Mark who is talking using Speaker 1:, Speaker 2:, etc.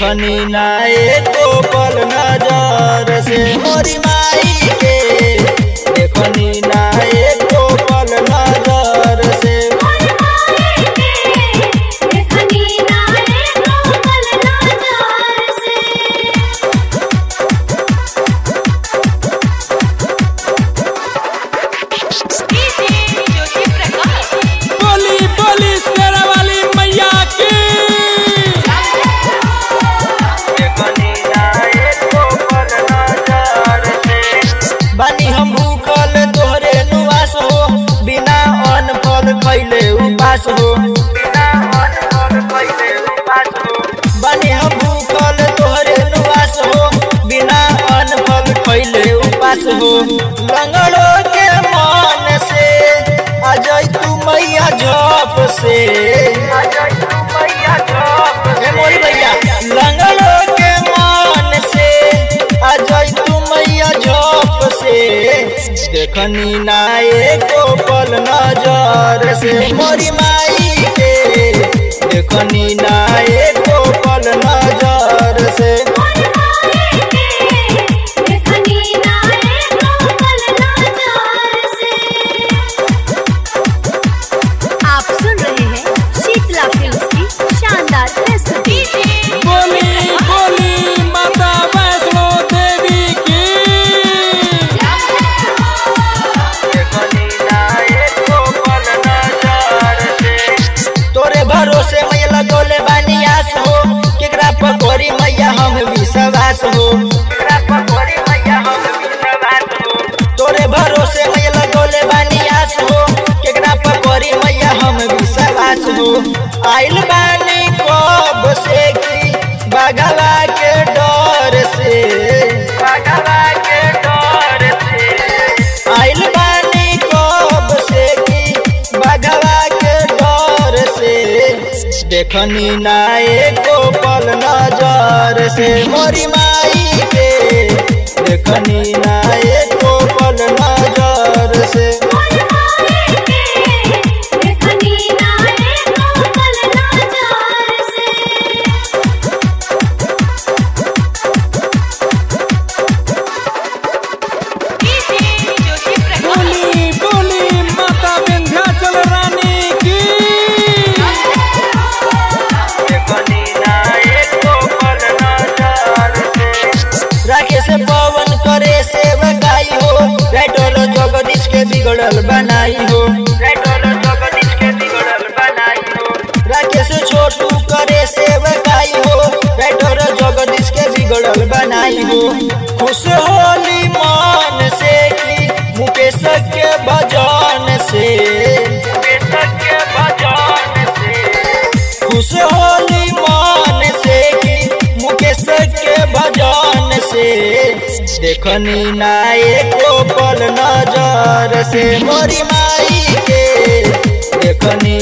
Speaker 1: देखनी ना एको पल नजर से मोरी माई के देखनी ना एको पल नजर से
Speaker 2: देखनी नारे कोमल नजर से
Speaker 3: बोली बोली शेरा वाली मैया की
Speaker 1: देखनी ना एको पल नजर से बानी हम भूखल तोहरे नुआस हो बिना अन्न फल खैले उपास हो बिना अन्न फल खैले उपास हो बानी हम भूखल तोहरे नुआस हो बिना अन्न फल खैले उपास हो लंगड़ो के मन से अजय तू मैया जप से अजय तू मैया जप हे मोरी भैया लंगड़ो के मन से अजय तू मैया जप से देखनी ना एको पल नजर से मोरी माई के देखनी ना एको पल नजर से
Speaker 2: देखनी नारे कोमल नजर से आप सुन रहे हैं शीतला फिल्म की शानदार प्रस्तुति
Speaker 3: बोली बोली माता वैष्णो देवी की
Speaker 1: तोरे भरोसे मैया लगोले बानी आस हो केकरा पर करी मैया हम विश्वास हो केकरा पर करी मैया हम विश्वास हो तोरे भरोसे मैया लगोले बानी आस हो केकरा पर करी मैया हम विश्वास हो आइल बानी कब से की बागवा के डर से बागवा के डर से आइल बानी कब से की बागवा के डर से देखनी ना एको पल नजर से मोरी माई के देखनी ना एको पल नजर से
Speaker 2: देखनी नारे कोमल नजर से
Speaker 3: बोली बोली माता विंध्याचल रानी की
Speaker 1: राखे से पवन करे से बगाई हो रेटोल जगदीश के बिगड़ल बनाई हो राखे से छोटू करे से बगाई हो रेटोल जगदीश के बिगड़ल बनाई हो खुश होली मान से की मुकेश के भजन से खुश होली मान से की मुकेश के भजन से देखनी ना एको पल नजर से मोरी माई के देखनी